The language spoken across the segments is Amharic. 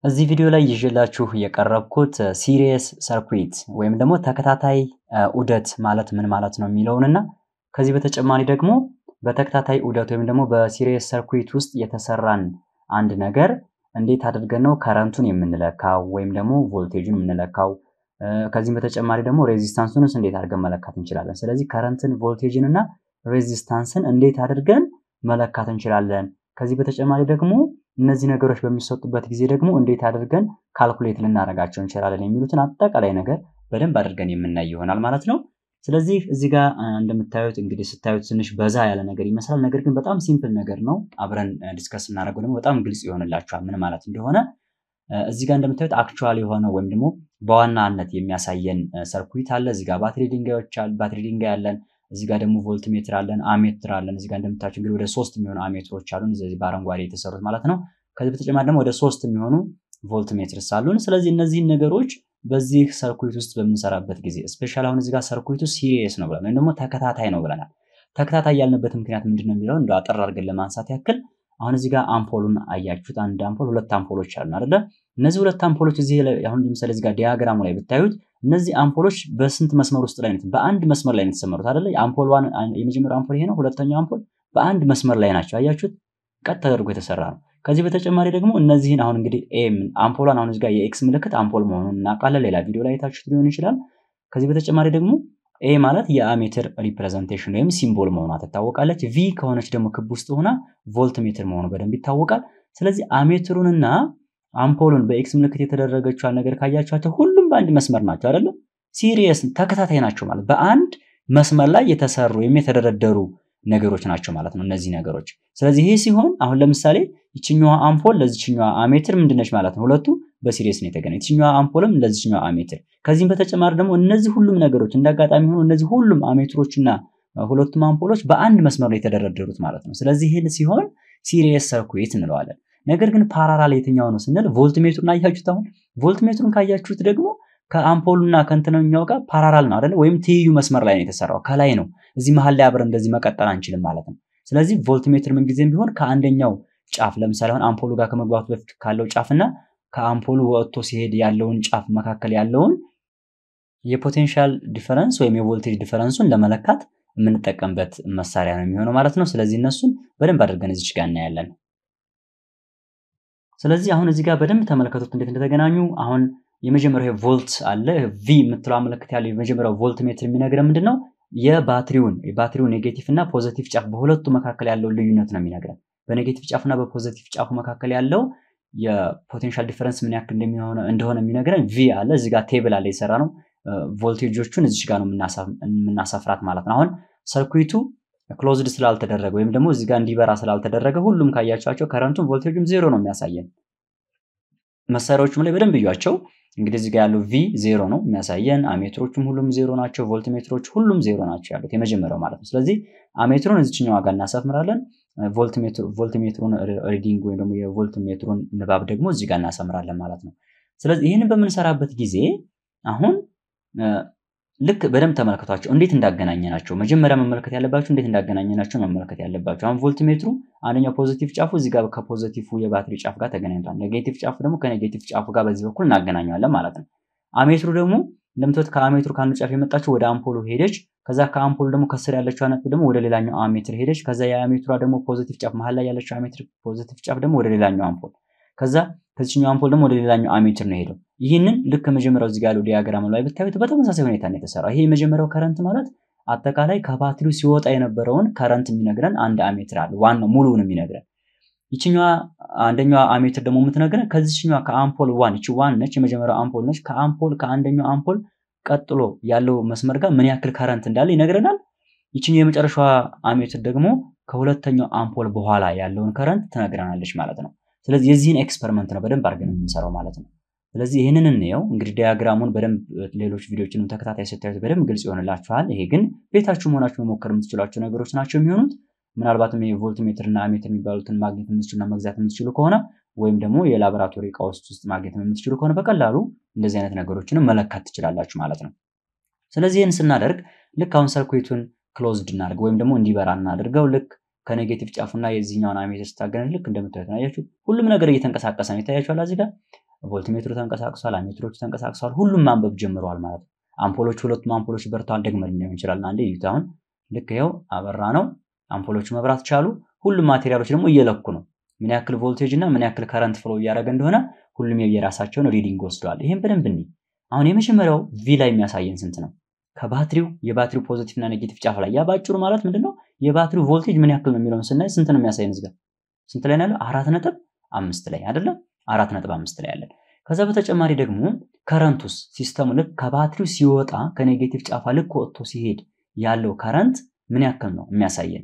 እዚህ ቪዲዮ ላይ ይዤላችሁ የቀረብኩት ሲሪየስ ሰርኩዊት ወይም ደግሞ ተከታታይ ዑደት ማለት ምን ማለት ነው የሚለውን እና ከዚህ በተጨማሪ ደግሞ በተከታታይ ዑደት ወይም ደግሞ በሲሪየስ ሰርኩዊት ውስጥ የተሰራን አንድ ነገር እንዴት አድርገን ነው ከረንቱን የምንለካው ወይም ደግሞ ቮልቴጁን የምንለካው ከዚህም በተጨማሪ ደግሞ ሬዚስታንሱንስ እንዴት አድርገን መለካት እንችላለን። ስለዚህ ከረንትን ቮልቴጅን እና ሬዚስታንስን እንዴት አድርገን መለካት እንችላለን። ከዚህ በተጨማሪ ደግሞ እነዚህ ነገሮች በሚሰጡበት ጊዜ ደግሞ እንዴት አድርገን ካልኩሌት ልናደርጋቸው እንችላለን የሚሉትን አጠቃላይ ነገር በደንብ አድርገን የምናይ ይሆናል ማለት ነው። ስለዚህ እዚህ ጋር እንደምታዩት እንግዲህ ስታዩት ትንሽ በዛ ያለ ነገር ይመስላል። ነገር ግን በጣም ሲምፕል ነገር ነው። አብረን ዲስከስ እናደርገው ደግሞ በጣም ግልጽ ይሆንላችኋል ምን ማለት እንደሆነ። እዚህ ጋር እንደምታዩት አክቹዋል የሆነ ወይም ደግሞ በዋናነት የሚያሳየን ሰርኩዊት አለ። እዚህ ጋር ባትሪ ድንጋዮች ባትሪ ድንጋይ አለን። እዚህ ጋር ደግሞ ቮልት ሜትር አለን፣ አሜትር አለን። እዚህ ጋር እንደምታዩት እንግዲህ ወደ ሶስት የሚሆኑ አሜትሮች አሉን፣ እዚህ በአረንጓዴ የተሰሩት ማለት ነው። ከዚህ በተጨማሪ ደግሞ ወደ ሶስት የሚሆኑ ቮልት ሜትርስ አሉን። ስለዚህ እነዚህን ነገሮች በዚህ ሰርኩዊት ውስጥ በምንሰራበት ጊዜ ስፔሻል አሁን እዚህ ጋር ሰርኩዊቱ ሲሪየስ ነው ብለናል፣ ወይም ደግሞ ተከታታይ ነው ብለናል። ተከታታይ ያልንበት ምክንያት ምንድን ነው የሚለው እንደ አጠር አድርገን ለማንሳት ያክል አሁን እዚህ ጋር አምፖሉን አያችሁት። አንድ አምፖል ሁለት አምፖሎች አሉ አይደለ? እነዚህ ሁለት አምፖሎች እዚህ አሁን ለምሳሌ እዚህ ጋር ዲያግራሙ ላይ ብታዩት እነዚህ አምፖሎች በስንት መስመር ውስጥ ላይ ነው? በአንድ መስመር ላይ ነው የተሰመሩት አይደለ? አምፖል ዋን የመጀመሪያው አምፖል ይሄ ነው። ሁለተኛው አምፖል በአንድ መስመር ላይ ናቸው። አያችሁት? ቀጥ ተደርጎ የተሰራ ነው። ከዚህ በተጨማሪ ደግሞ እነዚህን አሁን እንግዲህ ኤም አምፖሏን አሁን እዚህ ጋር የኤክስ ምልክት አምፖል መሆኑን እናውቃለን። ሌላ ቪዲዮ ላይ የታችሁት ሊሆን ይችላል። ከዚህ በተጨማሪ ደግሞ ኤ ማለት የአሜትር ሪፕሬዘንቴሽን ወይም ሲምቦል መሆኗ ትታወቃለች። ቪ ከሆነች ደግሞ ክብ ውስጥ ሆና ቮልት ሜትር መሆኑ በደንብ ይታወቃል። ስለዚህ አሜትሩንና አምፖሉን በኤክስ ምልክት የተደረገችዋን ነገር ካያችኋቸው ሁሉም በአንድ መስመር ናቸው አይደለም? ሲሪየስ ተከታታይ ናቸው ማለት በአንድ መስመር ላይ የተሰሩ ወይም የተደረደሩ ነገሮች ናቸው ማለት ነው እነዚህ ነገሮች። ስለዚህ ይሄ ሲሆን አሁን ለምሳሌ ይችኛዋ አምፖል ለዚችኛዋ አሜትር ምንድነች ማለት ነው? ሁለቱ በሲሪየስ ነው የተገናኙት። ይችኛዋ አምፖልም ለዚችኛዋ አሜትር። ከዚህም በተጨማሪ ደግሞ እነዚህ ሁሉም ነገሮች እንዳጋጣሚ ሆኖ እነዚህ ሁሉም አሜትሮችና ሁለቱም አምፖሎች በአንድ መስመር ነው የተደረደሩት ማለት ነው። ስለዚህ ይህን ሲሆን ሲሪየስ ሰርኩዊት እንለዋለን። ነገር ግን ፓራላል የትኛው ነው ስንል ቮልት ሜትሩን አያችሁት። አሁን ቮልት ሜትሩን ካያችሁት ደግሞ ከአምፖሉና ከእንትነኛው ጋር ፓራላል ነው አይደለ? ወይም ትይዩ መስመር ላይ ነው የተሰራው ከላይ ነው። እዚህ መሀል ላይ አብረን እንደዚህ መቀጠል አንችልም ማለት ነው። ስለዚህ ቮልት ሜትር ምንጊዜም ቢሆን ከአንደኛው ጫፍ ለምሳሌ አሁን አምፖሉ ጋር ከመግባቱ በፊት ካለው ጫፍና ከአምፖሉ ወጥቶ ሲሄድ ያለውን ጫፍ መካከል ያለውን የፖቴንሻል ዲፈረንስ ወይም የቮልቴጅ ዲፈረንሱን ለመለካት የምንጠቀምበት መሳሪያ ነው የሚሆነው ማለት ነው። ስለዚህ እነሱን በደንብ አድርገን እዚች ጋር እናያለን። ስለዚህ አሁን እዚህ ጋር በደንብ ተመለከቱት እንዴት እንደተገናኙ። አሁን የመጀመሪያው ቮልት አለ ቪ የምትለው ምልክት ያለው የመጀመሪያው ቮልት ሜትር የሚነግረን ምንድን ነው? የባትሪውን የባትሪው ኔጌቲቭ እና ፖዘቲቭ ጫፍ በሁለቱ መካከል ያለውን ልዩነት ነው የሚነግረን። በኔጌቲቭ ጫፍ እና በፖዘቲቭ ጫፉ መካከል ያለው የፖቴንሻል ዲፈረንስ ምን ያክል እንደሆነ የሚነግረን ቪ አለ። እዚህ ጋር ቴብል አለ የሰራ ነው። ቮልቴጆቹን እዚህ ጋር ነው የምናሰፍራት ማለት ነው። አሁን ሰርኩዊቱ ክሎዝድ ስላልተደረገ ወይም ደግሞ እዚህ ጋር እንዲበራ ስላልተደረገ ሁሉም ካያቸዋቸው ከረንቱን ቮልቴጁም ዜሮ ነው የሚያሳየን። መሳሪያዎቹም ላይ በደንብ እዩዋቸው። እንግዲህ እዚህ ጋር ያለው ቪ ዜሮ ነው የሚያሳየን። አሜትሮቹም ሁሉም ዜሮ ናቸው። ቮልት ሜትሮች ሁሉም ዜሮ ናቸው ያሉት የመጀመሪያው ማለት ነው። ስለዚህ አሜትሩን እዚችኛዋ ጋር እናሰምራለን። ቮልት ሜትሩን ሪዲንግ ወይም ደግሞ የቮልት ሜትሩን ንባብ ደግሞ እዚህ ጋር እናሰምራለን ማለት ነው። ስለዚህ ይህንን በምንሰራበት ጊዜ አሁን ልክ በደንብ ተመልከቷቸው እንዴት እንዳገናኘ ናቸው። መጀመሪያ መመልከት ያለባቸው እንዴት እንዳገናኘ ናቸው መመልከት ያለባቸው። አሁን ቮልት ሜትሩ አንደኛው ፖዚቲቭ ጫፉ እዚህ ጋር ከፖዚቲቭ የባትሪ ጫፍ ጋር ተገናኝቷል። ኔጌቲቭ ጫፉ ደግሞ ከኔጌቲቭ ጫፉ ጋር በዚህ በኩል እናገናኘዋለን ማለት ነው። አሜትሩ ደግሞ እንደምትወት ከአሜትሩ ከአንዱ ጫፍ የመጣችው ወደ አምፖሉ ሄደች። ከዛ ከአምፖሉ ደግሞ ከስር ያለችው ነጥብ ደግሞ ወደ ሌላኛው አሜትር ሄደች። ከዛ የአሜትሯ ደግሞ ፖዚቲቭ ጫፍ መሀል ላይ ያለችው አሜትር ፖዚቲቭ ጫፍ ደግሞ ወደ ሌላኛው አምፖል ከዛ ከዚህኛው አምፖል ደግሞ ወደ ሌላኛው አሜትር ነው ሄደው። ይህንን ልክ ከመጀመሪያው እዚህ ጋር ያለው ዲያግራም ላይ ብታዩት በተመሳሳይ ሁኔታ ነው የተሰራው። ይሄ የመጀመሪያው ከረንት ማለት አጠቃላይ ከባትሪው ሲወጣ የነበረውን ከረንት የሚነግረን አንድ አሜትር አለ፣ ዋናው ሙሉውን የሚነግረን። ይችኛዋ አንደኛዋ አሜትር ደግሞ የምትነግረን ከዚችኛዋ ከአምፖል ዋን ይቺ ዋን ነች፣ የመጀመሪያው አምፖል ነች። ከአምፖል ከአንደኛው አምፖል ቀጥሎ ያለው መስመር ጋር ምን ያክል ከረንት እንዳለ ይነግረናል። ይችኛው የመጨረሻዋ አሜትር ደግሞ ከሁለተኛው አምፖል በኋላ ያለውን ከረንት ትነግረናለች ማለት ነው። ስለዚህ የዚህን ኤክስፐሪመንት ነው በደንብ አድርገን የምንሰራው ማለት ነው። ስለዚህ ይህንን እንየው እንግዲህ ዲያግራሙን በደንብ ሌሎች ቪዲዮችንም ተከታታይ ስታዩት በደንብ ግልጽ ይሆንላችኋል። ይሄ ግን ቤታችሁ መሆናችሁ መሞከር የምትችሏቸው ነገሮች ናቸው የሚሆኑት። ምናልባትም የቮልት ሜትር እና አሜትር የሚባሉትን ማግኘት የምትችሉና መግዛት የምትችሉ ከሆነ ወይም ደግሞ የላቦራቶሪ እቃዎች ውስጥ ማግኘት የምትችሉ ከሆነ በቀላሉ እንደዚህ አይነት ነገሮችንም መለካት ትችላላችሁ ማለት ነው። ስለዚህ ይህን ስናደርግ ልክ አሁን ሰርኩዊቱን ክሎዝድ እናደርግ ወይም ደግሞ እንዲበራ እናደርገው ልክ ከኔጌቲቭ ጫፉና የዚህኛውን አሜትር ስታገናኝ ልክ እንደምታዩት ነው። አያችሁ ሁሉም ነገር እየተንቀሳቀሰ ነው። ይታያችኋል እዚህ ጋር ቮልትሜትሩ ተንቀሳቅሷል፣ አሜትሮቹ ተንቀሳቅሷል፣ ሁሉም ማንበብ ጀምረዋል ማለት ነው። አምፖሎቹ ሁለቱም አምፖሎች በርተዋል። ደግመን ሊሆን ይችላል። አንዴ እዩት። አሁን ልክ ይኸው አበራ ነው። አምፖሎቹ መብራት ቻሉ። ሁሉም ማቴሪያሎች ደግሞ እየለኩ ነው ምን ያክል ቮልቴጅ እና ምን ያክል ከረንት ፍሎ እያደረገ እንደሆነ ሁሉም የራሳቸውን ሪዲንግ ወስደዋል። ይህም በደንብ እንይ። አሁን የመጀመሪያው ቪ ላይ የሚያሳየን ስንት ነው? ከባትሪው የባትሪው ፖዚቲቭ እና ኔጌቲቭ ጫፍ ላይ ያ ባጭሩ ማለት ምንድነው የባትሪው ቮልቴጅ ምን ያክል ነው የሚለውን ስናይ ስንት ነው የሚያሳየን? እዚህ ጋር ስንት ላይ ነው ያለው? አራት ነጥብ አምስት ላይ አይደለም? አራት ነጥብ አምስት ላይ ያለን። ከዛ በተጨማሪ ደግሞ ከረንቱስ ሲስተሙ ልክ ከባትሪው ሲወጣ ከኔጌቲቭ ጫፋ ልክ ወጥቶ ሲሄድ ያለው ከረንት ምን ያክል ነው የሚያሳየን?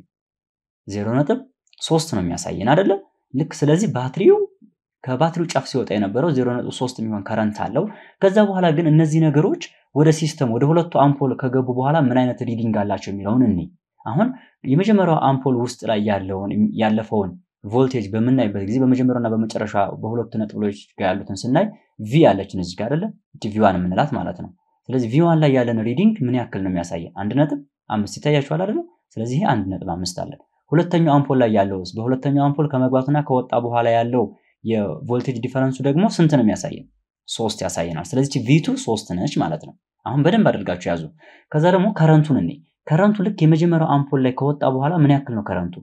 ዜሮ ነጥብ ሶስት ነው የሚያሳየን አይደለም? ልክ ስለዚህ ባትሪው ከባትሪው ጫፍ ሲወጣ የነበረው 0.3 የሚሆን ከረንት አለው። ከዛ በኋላ ግን እነዚህ ነገሮች ወደ ሲስተም ወደ ሁለቱ አምፖል ከገቡ በኋላ ምን አይነት ሪዲንግ አላቸው የሚለውን እኔ አሁን የመጀመሪያው አምፖል ውስጥ ላይ ያለውን ያለፈውን ቮልቴጅ በምናይበት ጊዜ በመጀመሪያውና በመጨረሻ በሁለቱ ነጥቦች ጋር ያሉትን ስናይ ቪ ያለችን እዚህ ጋር አይደለ ቪዋን የምንላት ማለት ነው። ስለዚህ ቪዋን ላይ ያለን ሪዲንግ ምን ያክል ነው የሚያሳየን? አንድ ነጥብ አምስት ይታያችኋል አይደለ? ስለዚህ ይሄ አንድ ነጥብ አምስት አለን። ሁለተኛው አምፖል ላይ ያለውስ በሁለተኛው አምፖል ከመግባቱና ከወጣ በኋላ ያለው የቮልቴጅ ዲፈረንሱ ደግሞ ስንት ነው የሚያሳየን? ሶስት ያሳየናል። ስለዚህ ቪቱ ሶስት ነች ማለት ነው። አሁን በደንብ አድርጋችሁ ያዙ። ከዛ ደግሞ ከረንቱን እኔ ከረንቱ ልክ የመጀመሪያው አምፖል ላይ ከወጣ በኋላ ምን ያክል ነው ከረንቱ?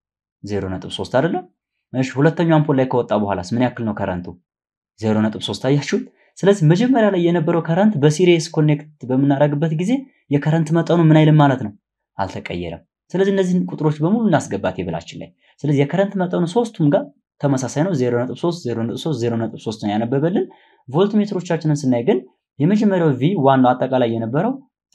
ዜሮ ነጥብ ሶስት አይደለም? እሺ ሁለተኛው አምፖል ላይ ከወጣ በኋላስ ምን ያክል ነው ከረንቱ? ዜሮ ነጥብ ሶስት አያችሁት? ስለዚህ መጀመሪያ ላይ የነበረው ከረንት በሲሪየስ ኮኔክት በምናደርግበት ጊዜ የከረንት መጠኑ ምን አይልም ማለት ነው፣ አልተቀየረም። ስለዚህ እነዚህን ቁጥሮች በሙሉ እናስገባት የብላችን ላይ። ስለዚህ የከረንት መጠኑ ሶስቱም ጋር ተመሳሳይ ነው። 0.3 0.3 0.3 ነው ያነበበልን። ቮልት ሜትሮቻችንን ስናይ ግን የመጀመሪያው ቪ ዋናው አጠቃላይ የነበረው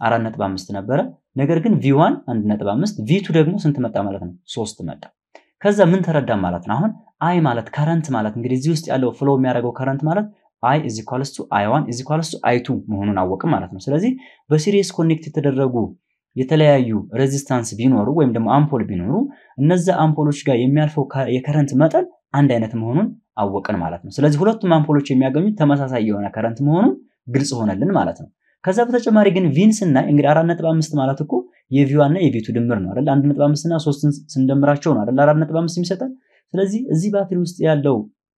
4.5 ነበረ። ነገር ግን ቪ1 1.5 ቪ2 ደግሞ ስንት መጣ ማለት ነው? 3 መጣ። ከዛ ምን ተረዳ ማለት ነው? አሁን አይ ማለት ከረንት ማለት እንግዲህ እዚህ ውስጥ ያለው ፍሎ የሚያደርገው ከረንት ማለት አይ ኢዝ ኢኳልስ ቱ አይ ዋን ኢዝ ኢኳልስ ቱ አይ ቱ መሆኑን አወቅም ማለት ነው። ስለዚህ በሲሪየስ ኮኔክት የተደረጉ የተለያዩ ሬዚስታንስ ቢኖሩ ወይም ደግሞ አምፖል ቢኖሩ እነዛ አምፖሎች ጋር የሚያልፈው የከረንት መጠን አንድ አይነት መሆኑን አወቅን ማለት ነው። ስለዚህ ሁለቱም አምፖሎች የሚያገኙት ተመሳሳይ የሆነ ከረንት መሆኑን ግልጽ ሆነልን ማለት ነው። ከዛ በተጨማሪ ግን ቪን ስናይ እንግዲህ አራት ነጥብ አምስት ማለት እኮ የቪዋ እና የቪቱ ድምር ነው አይደል? አንድ ነጥብ አምስት እና ሶስትን ስንደምራቸው ነው አይደል? አራት ነጥብ አምስት የሚሰጠን። ስለዚህ እዚህ ባትሪ ውስጥ ያለው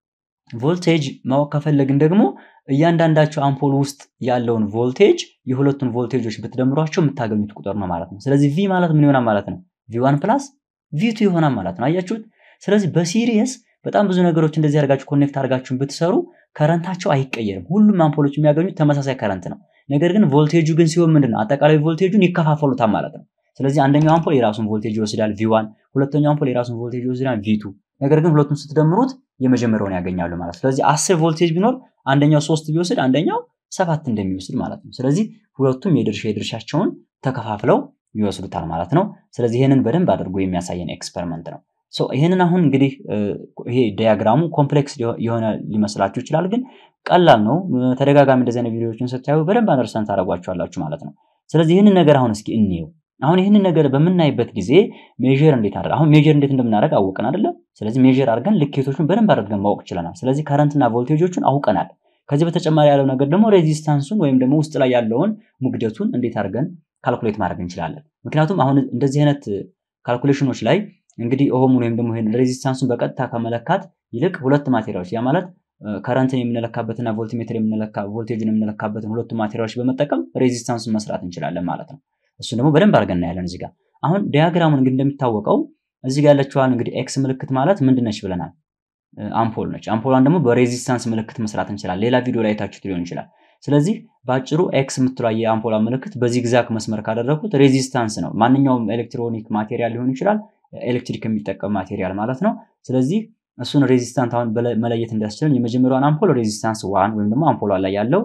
ቮልቴጅ ማወቅ ከፈለግን ደግሞ እያንዳንዳቸው አምፖል ውስጥ ያለውን ቮልቴጅ የሁለቱን ቮልቴጆች ብትደምሯቸው የምታገኙት ቁጥር ነው ማለት ነው። ስለዚህ ቪ ማለት ምን ይሆናል ማለት ነው? ቪዋን ፕላስ ቪቱ ይሆናል ማለት ነው። አያችሁት? ስለዚህ በሲሪየስ በጣም ብዙ ነገሮች እንደዚህ አድርጋችሁ ኮኔክት አድርጋችሁን ብትሰሩ ከረንታቸው አይቀየርም። ሁሉም አምፖሎች የሚያገኙት ተመሳሳይ ከረንት ነው። ነገር ግን ቮልቴጁ ግን ሲሆን ምንድን ነው አጠቃላይ ቮልቴጁን ይከፋፈሉታል ማለት ነው። ስለዚህ አንደኛው አምፖል የራሱን ቮልቴጅ ይወስዳል ቪዋን፣ ሁለተኛው አምፖል የራሱን ቮልቴጅ ይወስዳል ቪቱ። ነገር ግን ሁለቱም ስትደምሩት የመጀመሪያውን ያገኛሉ ማለት ነው። ስለዚህ አስር ቮልቴጅ ቢኖር አንደኛው ሶስት ቢወስድ አንደኛው ሰባት እንደሚወስድ ማለት ነው። ስለዚህ ሁለቱም የድርሻ የድርሻቸውን ተከፋፍለው ይወስዱታል ማለት ነው። ስለዚህ ይህንን በደንብ አድርጎ የሚያሳየን ኤክስፐሪመንት ነው። ይህንን አሁን እንግዲህ ይሄ ዲያግራሙ ኮምፕሌክስ የሆነ ሊመስላችሁ ይችላል፣ ግን ቀላል ነው። ተደጋጋሚ እንደዚህ አይነት ቪዲዮዎችን ስታዩ በደንብ አንደርስታንድ ታደርጓቸዋላችሁ ማለት ነው። ስለዚህ ይህንን ነገር አሁን እስኪ እንየው። አሁን ይህንን ነገር በምናይበት ጊዜ ሜዥር እንዴት አድርገን አሁን ሜዥር እንዴት እንደምናደርግ አውቀን አይደለም። ስለዚህ ሜዥር አድርገን ልኬቶቹን በደንብ አድርገን ማወቅ ችለናል። ስለዚህ ከረንትና ቮልቴጆቹን አውቀናል። ከዚህ በተጨማሪ ያለው ነገር ደግሞ ሬዚስታንሱን ወይም ደግሞ ውስጥ ላይ ያለውን ሙግደቱን እንዴት አድርገን ካልኩሌት ማድረግ እንችላለን። ምክንያቱም አሁን እንደዚህ አይነት ካልኩሌሽኖች ላይ እንግዲህ ኦሆሙን ወይም ደግሞ ይሄን ሬዚስታንሱን በቀጥታ ከመለካት ይልቅ ሁለት ማቴሪያሎች ያ ማለት ከረንትን የምንለካበትና ቮልትሜትር የምንለካ ቮልቴጅን የምንለካበትን ሁለቱ ማቴሪያሎች በመጠቀም ሬዚስታንሱን መስራት እንችላለን ማለት ነው። እሱን ደግሞ በደንብ አድርገን እናያለን እዚህ ጋር። አሁን ዲያግራሙን እንግዲህ እንደሚታወቀው እዚህ ጋር ያለችዋን እንግዲህ ኤክስ ምልክት ማለት ምንድን ነች ብለናል? አምፖል ነች። አምፖሏን ደግሞ በሬዚስታንስ ምልክት መስራት እንችላለን። ሌላ ቪዲዮ ላይ ታችሁት ሊሆን ይችላል። ስለዚህ በአጭሩ ኤክስ የምትሏ የአምፖሏ ምልክት በዚግዛግ መስመር ካደረኩት ሬዚስታንስ ነው። ማንኛውም ኤሌክትሮኒክ ማቴሪያል ሊሆን ይችላል፣ ኤሌክትሪክ የሚጠቀም ማቴሪያል ማለት ነው። ስለዚህ እሱን ሬዚስታንት አሁን መለየት እንዲያስችለን የመጀመሪያውን አምፖል ሬዚስታንስ ዋን ወይም ደግሞ አምፖሏ ላይ ያለው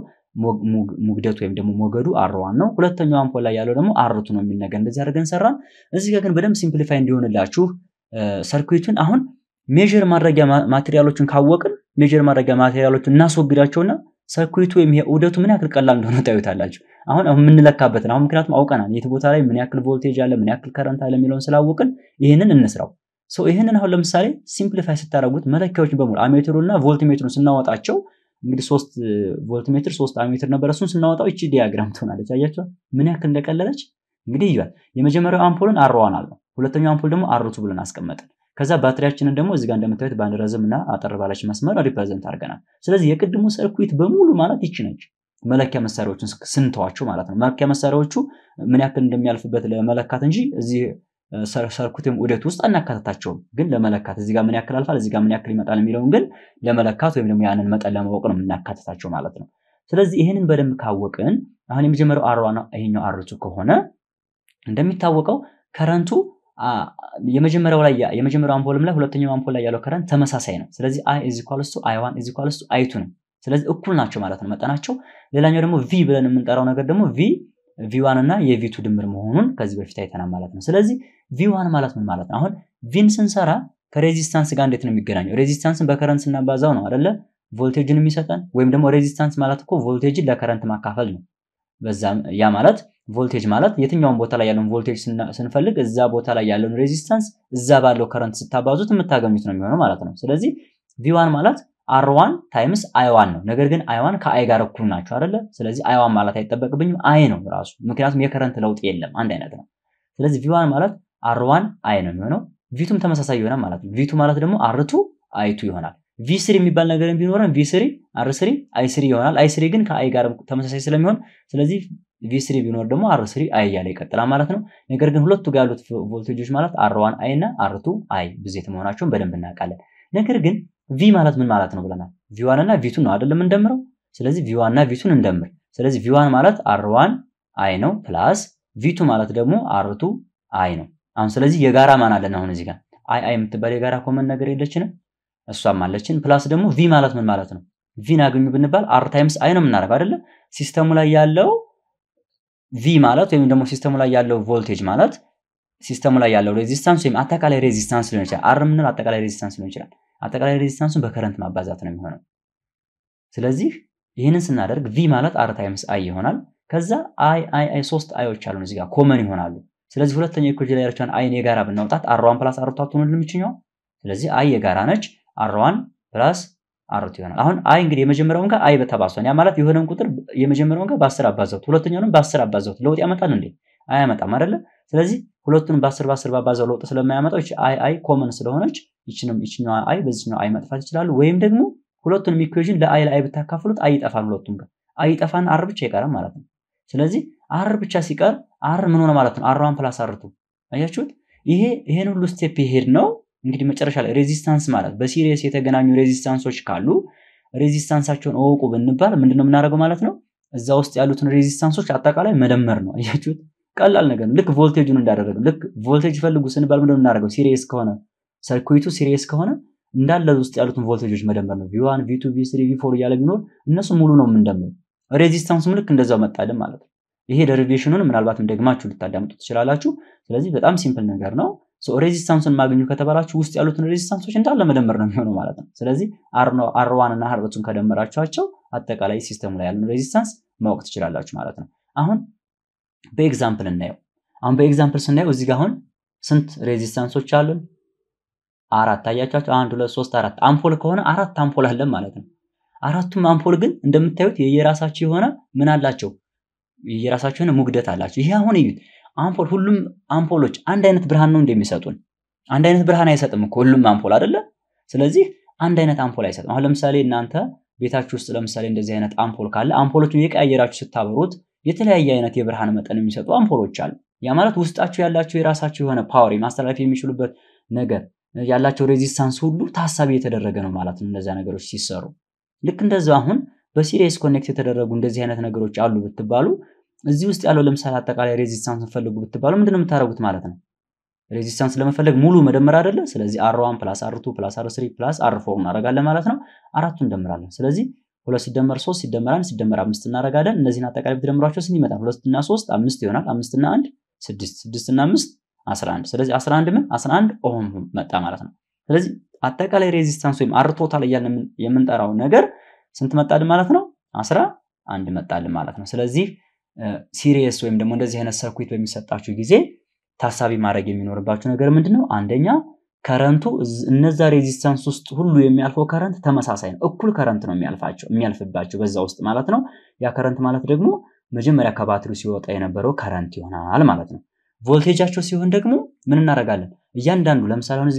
ሙግደቱ ወይም ደግሞ ሞገዱ አርዋን ነው። ሁለተኛው አምፖል ላይ ያለው ደግሞ አርቱ ነው የሚል ነገር እንደዚህ አድርገን ሰራን። እዚህ ጋር ግን በደንብ ሲምፕሊፋይ እንዲሆንላችሁ ሰርኩዊቱን አሁን ሜዥር ማድረጊያ ማቴሪያሎችን ካወቅን ሜዥር ማድረጊያ ማቴሪያሎችን እናስወግዳቸውና ሰርኩዊቱ ወይም ይሄ ዑደቱ ምን ያክል ቀላል እንደሆነ ታዩታላችሁ። አሁን የምንለካበትን አሁን ምክንያቱም አውቀናል የት ቦታ ላይ ምን ያክል ቮልቴጅ አለ ምን ያክል ከረንት አለ የሚለውን ስላወቅን ይህንን እንስራው። ሰው ይህንን አሁን ለምሳሌ ሲምፕሊፋይ ስታደርጉት መለኪያዎችን በሙሉ አሜትሩ እና ቮልትሜትሩን ስናወጣቸው እንግዲህ ሶስት ቮልትሜትር ሶስት አሜትር ነበረ። እሱን ስናወጣው ይቺ ዲያግራም ትሆናለች። አያችኋል ምን ያክል እንደቀለለች። እንግዲህ ይሏል የመጀመሪያው አምፖልን አርዋን አልነው፣ ሁለተኛው አምፖል ደግሞ አርቱ ብለን አስቀመጥን። ከዛ ባትሪያችንን ደግሞ እዚጋ እንደምታዩት በአንድ ረዝም እና አጠር ባለች መስመር ሪፕሬዘንት አድርገናል። ስለዚህ የቅድሙ ሰርኩዊት በሙሉ ማለት ይቺ ነች። መለኪያ መሳሪያዎችን ስንተዋቸው ማለት ነው። መለኪያ መሳሪያዎቹ ምን ያክል እንደሚያልፍበት ለመለካት እንጂ እዚህ ሰርኩት ዑደት ውስጥ አናካተታቸውም። ግን ለመለካት እዚጋ ምን ያክል አልፋል፣ እዚጋ ምን ያክል ይመጣል የሚለውን ግን ለመለካት ወይም ደግሞ ያንን መጠን ለማወቅ ነው የምናካተታቸው ማለት ነው። ስለዚህ ይህንን በደንብ ካወቅን አሁን የመጀመሪያው አርዋ ነው፣ ይሄኛው አርቱ ከሆነ እንደሚታወቀው ከረንቱ የመጀመሪያው ላይ የመጀመሪያው አምፖልም ላይ ሁለተኛው አምፖል ላይ ያለው ከረንት ተመሳሳይ ነው። ስለዚህ አይ ኢዝ ኢኳልስ ቱ አይ ዋን ኢዝ ኢኳልስ ቱ አይ ቱ ነው። ስለዚህ እኩል ናቸው ማለት ነው መጠናቸው። ሌላኛው ደግሞ ቪ ብለን የምንጠራው ነገር ደግሞ ቪ ቪ ዋን እና የቪ ቱ ድምር መሆኑን ከዚህ በፊት አይተናል ማለት ነው። ስለዚህ ቪ ዋን ማለት ምን ማለት ነው? አሁን ቪን ስንሰራ ከሬዚስታንስ ጋር እንዴት ነው የሚገናኘው? ሬዚስታንስን በከረንት ስናባዛው ነው አይደለ ቮልቴጅን የሚሰጠን ወይም ደግሞ ሬዚስታንስ ማለት እኮ ቮልቴጅን ለከረንት ማካፈል ነው። በዛም ያ ማለት ቮልቴጅ ማለት የትኛውን ቦታ ላይ ያለውን ቮልቴጅ ስንፈልግ እዛ ቦታ ላይ ያለውን ሬዚስታንስ እዛ ባለው ከረንት ስታባዙት የምታገኙት ነው የሚሆነው ማለት ነው። ስለዚህ ቪዋን ማለት አርዋን ታይምስ አይዋን ነው። ነገር ግን አይዋን ከአይ ጋር እኩል ናቸው አይደለ? ስለዚህ አይዋን ማለት አይጠበቅብኝም አይ ነው ራሱ፣ ምክንያቱም የከረንት ለውጥ የለም አንድ አይነት ነው። ስለዚህ ቪዋን ማለት አርዋን አይ ነው የሚሆነው። ቪቱም ተመሳሳይ ይሆናል ማለት ነው። ቪቱ ማለት ደግሞ አርቱ አይቱ ይሆናል። ቪ ስሪ የሚባል ነገር ቢኖረን ቪ ስሪ አር ስሪ አይ ስሪ ይሆናል። አይ ስሪ ግን ከአይ ጋር ተመሳሳይ ስለሚሆን ስለዚህ ቪ ስሪ ቢኖር ደግሞ አር ስሪ አይ እያለ ይቀጥላል ማለት ነው። ነገር ግን ሁለቱ ጋር ያሉት ቮልቴጆች ማለት አር ዋን አይ እና አርቱ አይ ብዜት መሆናቸውን በደንብ እናውቃለን። ነገር ግን ቪ ማለት ምን ማለት ነው ብለናል። ቪ ዋን እና ቪቱን ነው አይደለም እንደምረው። ስለዚህ ቪ ዋን እና ቪቱን እንደምር። ስለዚህ ቪ ዋን ማለት አር ዋን አይ ነው ፕላስ ቪቱ ማለት ደግሞ አርቱ አይ ነው። አሁን ስለዚህ የጋራ ማን አለን? አሁን እዚህ ጋር አይ አይ የምትባል የጋራ ኮመን ነገር የለችንም? እሷም አለችን። ፕላስ ደግሞ ቪ ማለት ምን ማለት ነው? ቪን አገኙ ብንባል አር ታይምስ አይ ነው የምናደርገው አይደለ? ሲስተሙ ላይ ያለው ቪ ማለት ወይም ደግሞ ሲስተሙ ላይ ያለው ቮልቴጅ ማለት ሲስተሙ ላይ ያለው ሬዚስታንስ ወይም አጠቃላይ ሬዚስታንስ ሊሆን ይችላል። አር የምንለው አጠቃላይ ሬዚስታንስ ሊሆን ይችላል። አጠቃላይ ሬዚስታንሱን በከረንት ማባዛት ነው የሚሆነው። ስለዚህ ይህንን ስናደርግ ቪ ማለት አር ታይምስ አይ ይሆናል። ከዛ አይ አይ አይ ሶስት አይዎች አሉን እዚህ ጋር ኮመን ይሆናሉ። ስለዚህ ሁለተኛው ኢኩዌሽን ላይ ያለችውን አይን የጋራ ብናውጣት አርዋን ፕላስ አርቱ አትሆንልም ይችኛው። ስለዚህ አይ የጋራ ነች። አርዋን ፕላስ አርቱ ይሆናል። አሁን አይ እንግዲህ የመጀመሪያውን ጋር አይ በተባሷን ያ ማለት የሆነን ቁጥር የመጀመሪያውን ጋር በአስር አባዛሁት ሁለተኛውንም በአስር አባዛሁት ለውጥ ያመጣል እንዴ? አያመጣም አይደለ? ስለዚህ ሁለቱንም በአስር በአስር ባባዛው ለውጥ ስለማያመጣው ይቺ አይ አይ ኮመን ስለሆነች ይችንም ይችኛዋ አይ በዚህኛው አይ መጥፋት ይችላሉ። ወይም ደግሞ ሁለቱንም ኢኩዌሽን ለአይ ለአይ ብታካፍሉት አይ ይጠፋል። ሁለቱም ጋር አይ ይጠፋና አር ብቻ ይቀራል ማለት ነው። ስለዚህ አር ብቻ ሲቀር አር ምን ሆነ ማለት ነው? አር ዋን ፕላስ አርቱ አያችሁት? ይሄ ይሄን ሁሉ ስቴፕ ይሄድ ነው እንግዲህ መጨረሻ ላይ ሬዚስታንስ ማለት በሲሪየስ የተገናኙ ሬዚስታንሶች ካሉ ሬዚስታንሳቸውን እወቁ ብንባል ምንድነው የምናደርገው ማለት ነው? እዛ ውስጥ ያሉትን ሬዚስታንሶች አጠቃላይ መደመር ነው። አያችሁት? ቀላል ነገር ነው። ልክ ቮልቴጁን እንዳደረገው ልክ ቮልቴጅ ፈልጉ ስንባል ምንድነው የምናደርገው? ሲሪየስ ከሆነ ሰርኩዊቱ ሲሪየስ ከሆነ እንዳለ ውስጥ ያሉትን ቮልቴጆች መደመር ነው። ቪዋን ቪቱ ቪስሪ ቪፎር እያለ ቢኖር እነሱ ሙሉ ነው የምንደምር። ሬዚስታንሱም ልክ እንደዛው መጣልን ማለት ነው። ይሄ ደሪቬሽኑን ምናልባትም ደግማችሁ ልታዳምጡ ትችላላችሁ። ስለዚህ በጣም ሲምፕል ነገር ነው። ሬዚስታንሱን ማግኙ ከተባላችሁ ውስጥ ያሉትን ሬዚስታንሶች እንዳለ መደመር ነው የሚሆነው ማለት ነው። ስለዚህ አርዋን እና ሀርበቱን ከደመራችኋቸው አጠቃላይ ሲስተሙ ላይ ያለን ሬዚስታንስ ማወቅ ትችላላችሁ ማለት ነው። አሁን በኤግዛምፕል እናየው። አሁን በኤግዛምፕል ስናየው እዚህ ጋር አሁን ስንት ሬዚስታንሶች አሉን? አራት አያቻቸው። አንድ ሁለት ሶስት አራት አምፖል ከሆነ አራት አምፖል አለን ማለት ነው። አራቱም አምፖል ግን እንደምታዩት የየራሳቸው የሆነ ምን አላቸው? የየራሳቸው የሆነ ሙግደት አላቸው። ይሄ አሁን እዩት። አምፖል ሁሉም አምፖሎች አንድ አይነት ብርሃን ነው እንደሚሰጡን። አንድ አይነት ብርሃን አይሰጥም እኮ ሁሉም አምፖል አይደለ? ስለዚህ አንድ አይነት አምፖል አይሰጥም። አሁን ለምሳሌ እናንተ ቤታችሁ ውስጥ ለምሳሌ እንደዚህ አይነት አምፖል ካለ አምፖሎቹን የቀያየራችሁ ስታበሩት የተለያየ አይነት የብርሃን መጠን የሚሰጡ አምፖሎች አሉ። ያ ማለት ውስጣቸው ያላቸው የራሳቸው የሆነ ፓወር ማስተላለፍ የሚችሉበት ነገር ያላቸው ሬዚስታንስ ሁሉ ታሳቢ የተደረገ ነው ማለት ነው። እነዚያ ነገሮች ሲሰሩ ልክ እንደዛ አሁን በሲሪየስ ኮኔክት የተደረጉ እንደዚህ አይነት ነገሮች አሉ ብትባሉ እዚህ ውስጥ ያለው ለምሳሌ አጠቃላይ ሬዚስታንስ ፈልጉ ብትባሉ ምንድነው የምታደርጉት ማለት ነው? ሬዚስታንስ ለመፈለግ ሙሉ መደመር አይደለ? ስለዚህ አር ዋን ፕላስ አር ቱ ፕላስ አር ስሪ ፕላስ አር ፎር እናደርጋለን ማለት ነው። አራቱ እንደምራለን። ስለዚህ ሁለት ሲደመር ሶስት ሲደመር አንድ ሲደመር አምስት እናደርጋለን። እነዚህን አጠቃላይ ብትደምሯቸው ስንት ይመጣል? ሁለትና ሶስት አምስት ይሆናል። አምስትና አንድ ስድስት ስድስትና አምስት አስራ አንድ ስለዚህ አስራ አንድ ምን አስራ አንድ ኦህም መጣ ማለት ነው። ስለዚህ አጠቃላይ ሬዚስታንስ ወይም አር ቶታል እያልን የምንጠራው ነገር ስንት መጣልን ማለት ነው? አስራ አንድ መጣልን ማለት ነው። ስለዚህ ሲሪየስ ወይም ደግሞ እንደዚህ አይነት ሰርኩዊት በሚሰጣችሁ ጊዜ ታሳቢ ማድረግ የሚኖርባችሁ ነገር ምንድን ነው? አንደኛ ከረንቱ እነዛ ሬዚስታንስ ውስጥ ሁሉ የሚያልፈው ከረንት ተመሳሳይ ነው። እኩል ከረንት ነው የሚያልፋቸው የሚያልፍባቸው በዛ ውስጥ ማለት ነው። ያ ከረንት ማለት ደግሞ መጀመሪያ ከባትሪው ሲወጣ የነበረው ከረንት ይሆናል ማለት ነው። ቮልቴጃቸው ሲሆን ደግሞ ምን እናደርጋለን? እያንዳንዱ ለምሳሌ አሁን እዚህ ጋር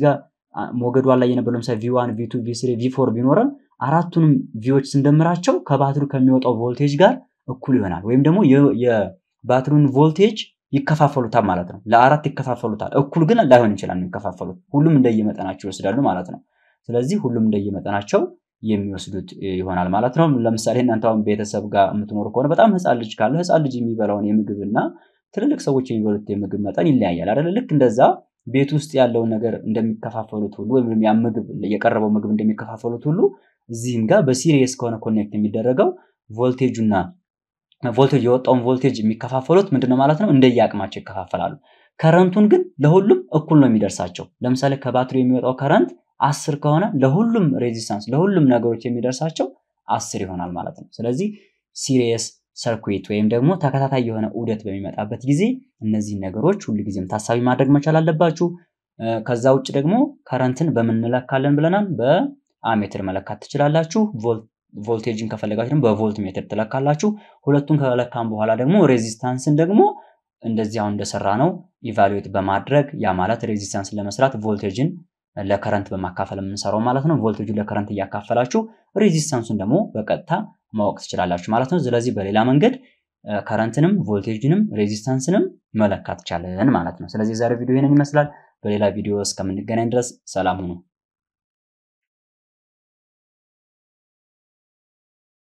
ሞገዷ ላይ የነበረው ለምሳሌ ቪዋን ቪቱ ቪስሪ ቪፎር ቢኖረን አራቱንም ቪዎች ስንደምራቸው ከባትሪው ከሚወጣው ቮልቴጅ ጋር እኩል ይሆናል። ወይም ደግሞ የባትሪውን ቮልቴጅ ይከፋፈሉታል ማለት ነው። ለአራት ይከፋፈሉታል። እኩል ግን ላይሆን ይችላል የሚከፋፈሉት። ሁሉም እንደየመጠናቸው ይወስዳሉ ማለት ነው። ስለዚህ ሁሉም እንደየመጠናቸው የሚወስዱት ይሆናል ማለት ነው። ለምሳሌ እናንተ አሁን ቤተሰብ ጋር የምትኖሩ ከሆነ በጣም ህፃን ልጅ ካለ ህፃን ልጅ የሚበላውን የምግብ እና ትልልቅ ሰዎች የሚበሉት የምግብ መጠን ይለያያል አይደለ? ልክ እንደዛ ቤት ውስጥ ያለውን ነገር እንደሚከፋፈሉት ሁሉ ወይም ያ ምግብ የቀረበው ምግብ እንደሚከፋፈሉት ሁሉ እዚህም ጋር በሲሪየስ ከሆነ ኮኔክት የሚደረገው ቮልቴጁና ቮልቴጅ የወጣውን ቮልቴጅ የሚከፋፈሉት ምንድነው ማለት ነው? እንደየአቅማቸው ይከፋፈላሉ። ከረንቱን ግን ለሁሉም እኩል ነው የሚደርሳቸው። ለምሳሌ ከባትሪ የሚወጣው ከረንት አስር ከሆነ ለሁሉም ሬዚስታንስ ለሁሉም ነገሮች የሚደርሳቸው አስር ይሆናል ማለት ነው። ስለዚህ ሲሪየስ ሰርኩዊት ወይም ደግሞ ተከታታይ የሆነ ዑደት በሚመጣበት ጊዜ እነዚህን ነገሮች ሁልጊዜም ታሳቢ ማድረግ መቻል አለባችሁ። ከዛ ውጭ ደግሞ ከረንትን በምንለካለን ብለናል። በአሜትር መለካት ትችላላችሁ። ቮልቴጅን ከፈለጋችሁ ደግሞ በቮልት ሜትር ትለካላችሁ። ሁለቱን ከለካም በኋላ ደግሞ ሬዚስታንስን ደግሞ እንደዚህ አሁን እንደሰራ ነው ኢቫሉዌት በማድረግ ያ ማለት ሬዚስታንስን ለመስራት ቮልቴጅን ለከረንት በማካፈል የምንሰራው ማለት ነው። ቮልቴጁን ለከረንት እያካፈላችሁ ሬዚስታንሱን ደግሞ በቀጥታ ማወቅ ትችላላችሁ ማለት ነው። ስለዚህ በሌላ መንገድ ከረንትንም ቮልቴጅንም ሬዚስታንስንም መለካት ቻለን ማለት ነው። ስለዚህ የዛሬ ቪዲዮ ይህንን ይመስላል። በሌላ ቪዲዮ እስከምንገናኝ ድረስ ሰላም ሁኑ።